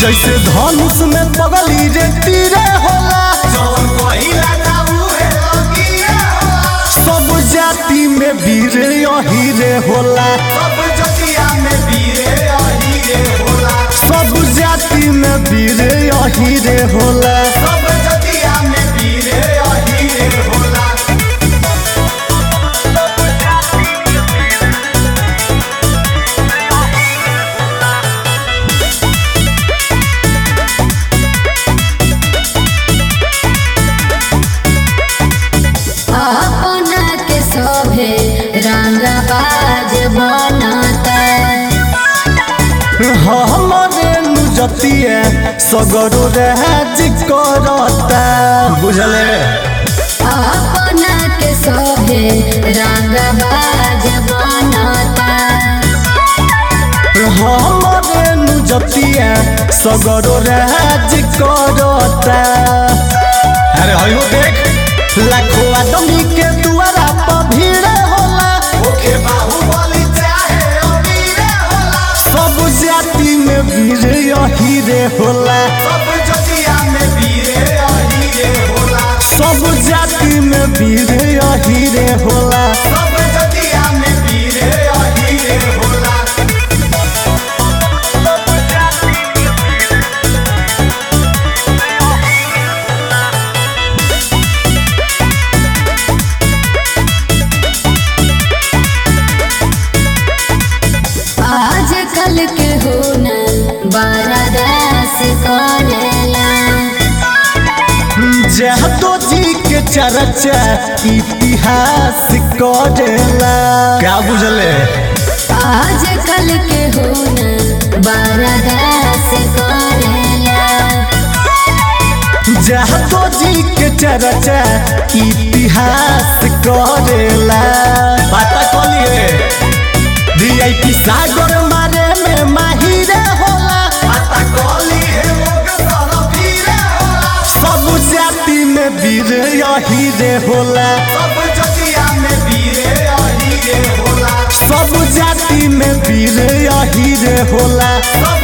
जैसे धनुष में पगली रे तीरे होला जवन कहिला ना उहे लगिए होला सब जाति में वीर यही रे होला सब जतिया में वीरे अहिरे होला सब जाति में वीर यही रे होला सब जतिया में वीरे अहिरे होला अपना के सभे रंगबाज बनता हमारे नुजतिया सगरो राज करता बुझले अपना के सभे रंगबाज बनता हमारे नुजतिया सगरो राज करता अरे हयो देख लाखों आदमी के दुआरा पर भीड़ होला ओखे बाहुबली चाहे अमीरे होला सब जाति में वीर यही रे होला सब जतिया में वीरे अहिरे होला सब जाति में वीर यही रे होला सब जतिया में वीरे अहिरे होला आजकल के होना बरदास करेला जहतो जी के चर्चा इतिहास करेला क्या बुझले आजकल के होना बरदास करेला जहतो जी के चर्चा इतिहास करेला पता कलिए वीआईपी सागर मारे में माहिर होला पता कली है लोग सारा वीरे होला सब जाति में वीर यही रे होला सब जतिया में वीरे अहिरे होला सब जाति में वीर यही रे होला सब